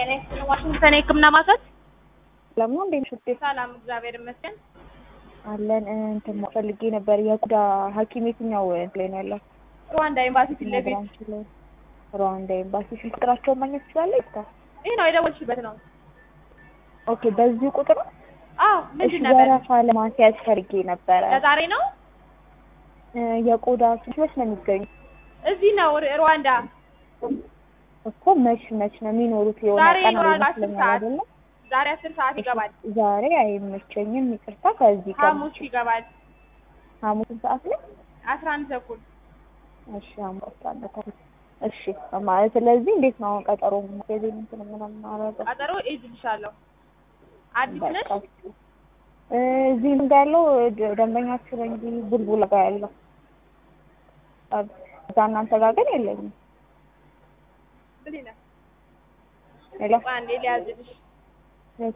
ዋሽንግተን የህክምና ማዕከል ለምን እንዴት ሽጤ ሰላም፣ እግዚአብሔር ይመስገን። አለን እንትን ፈልጌ ነበር። የቆዳ ሐኪም የትኛው ላይ ነው ያለው? ሩዋንዳ ኤምባሲ ፊት ለፊት ብራንች ላይ ሩዋንዳ ኤምባሲ ስልክ ቁጥራቸውን ማግኘት ትችላለህ? ይፍታ ይህ ነው የደወልሽበት ነው? ኦኬ፣ በዚሁ ቁጥር ነው? አዎ። እሺ፣ ምንድን ነበር? ወረፋ ለማስያዝ ፈልጌ ነበረ። ለዛሬ ነው? እ የቆዳ ሐኪሞች ነው የሚገኙ እዚህ ነው ሩ- ሩዋንዳ። እኮ መች መች ነው የሚኖሩት? የሆነ ዛሬ ቀን ይኖራሉ፣ አስር ይመስለኛል ሰዓት አይደለ? ዛሬ አስር ሰዓት ይገባል። ዛሬ አይመቸኝም፣ ይቅርታ። ከዚህ ቀን ሐሙስ ይገባል ሐሙስን ሰዓት ላይ አስራ አንድ ተኩል እሺ ሐሙስ አለ ተኩል። እሺ ማለት ስለዚህ እንዴት ነው አሁን ቀጠሮ ጊዜ እንትን ምናምን ማረገው? ቀጠሮ እይዝልሻለሁ። አዲስ ነሽ? በቃ እ እዚህ ምን ጋር ያለው ደ- ደንበኛችሁ ነው እንጂ ቡልቡላ ጋር ያለው አብ- እዛ እናንተ ጋር ግን የለኝም። ብሊና ሌላ አንዴ ሊያዝልሽ እሺ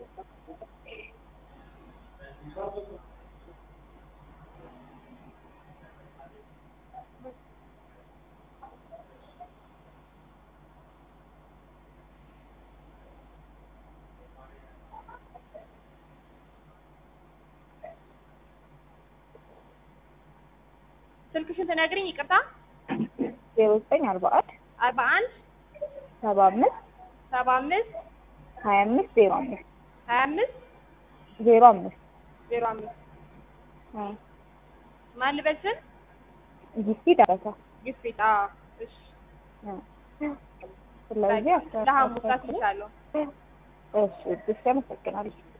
ስልክሽን ትነግሪኝ? ይቅርታ ዜሮ ዘጠኝ አርባ አንድ አርባ አንድ ሰባ አምስት ሰባ አምስት ሀያ አምስት ዜሮ አምስት ሀያ አምስት ዜሮ አምስት ዜሮ አምስት እ ማን ልበል ስል ጊፍቲ ደረሰ ግፊት። አዎ እሺ። እ ስለዚህ አስራ- ለሐሙስ አስልሻለሁ። እሺ እሺ አመሰግናለሁ።